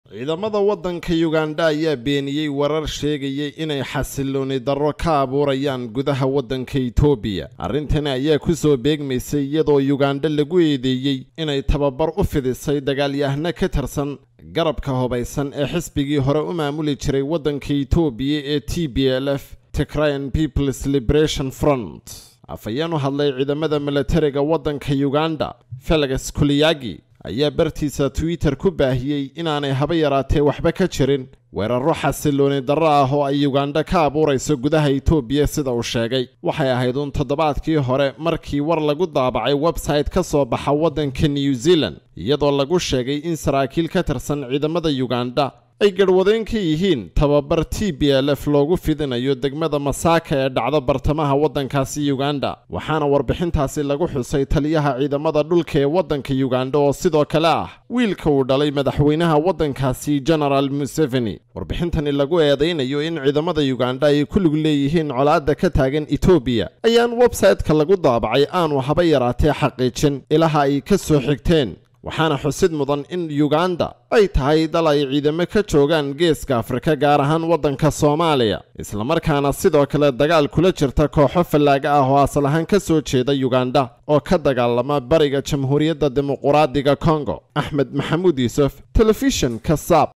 ciidamada waddanka yugandha ayaa beeniyey warar sheegayay inay xasilooni darro ka abuurayaan gudaha waddanka itoobiya arrintani ayaa ku soo beegmaysay iyadoo yugandha lagu eedeeyey inay tababar u fidisay dagaalyahano ka tirsan garabka hubaysan ee xisbigii hore u maamuli jiray waddanka itoobiya ee t b l f tigrayan peoples liberation front afhayeen u hadlay ciidamada milatariga waddanka yuganda felix kuliyagi ayaa bartiisa twitter ku baahiyey inaanay haba yaraatee waxba ka jirin weerarro xasilooni darro ah oo ay yugandha ka abuurayso gudaha itoobiya sida uu sheegay waxay ahayd uun toddobaadkii hore markii war lagu daabacay website ka soo baxa waddanka new zealand iyadoo lagu sheegay in saraakiil ka tirsan ciidamada yugandha ay garhwadeen ka yihiin tababar t b l f loogu fidinayo degmada masaaka ee dhacda bartamaha waddankaasi yuganda waxaana warbixintaasi lagu xusay taliyaha ciidamada dhulka ee waddanka yuganda oo sidoo kale ah wiilka uu dhalay madaxweynaha waddankaasi genaraal museveni warbixintani lagu eedaynayo in ciidamada yuganda ay ku lug leeyihiin colaadda ka taagan etoobiya ayaan websayte-ka lagu daabacay aanu haba yaraatee xaqiijin ilaha ay ka soo xigteen waxaana xusid mudan in yuganda ay tahay dal ay ciidamo ka joogaan geeska afrika gaar ahaan waddanka soomaaliya islamarkaana sidoo kale dagaal kula jirta kooxo fallaaga ah oo asal ahaan ka soo jeeda yuganda oo ka dagaalama bariga jamhuuriyadda dimuquraadiga kongo axmed maxamuud yuusuf telefishinka saab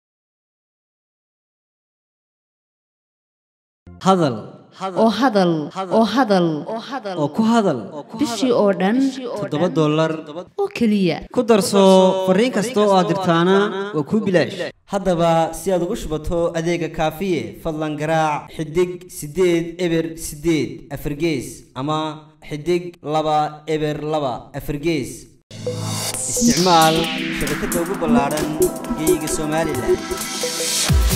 hadal oo hadal oo hadal oo ku hadal bishii oo dhan toddoba dollar oo keliya ku darso fariin kasta oo aad dirtaana waa kuu bilaash haddaba si aad ugu shubato adeega kaafiye fadlan garaac xidig siddeed eber siddeed afargees ama xidig laba eber laba afargees isticmaal shabakadda ugu ballaadhan geeyiga somalilan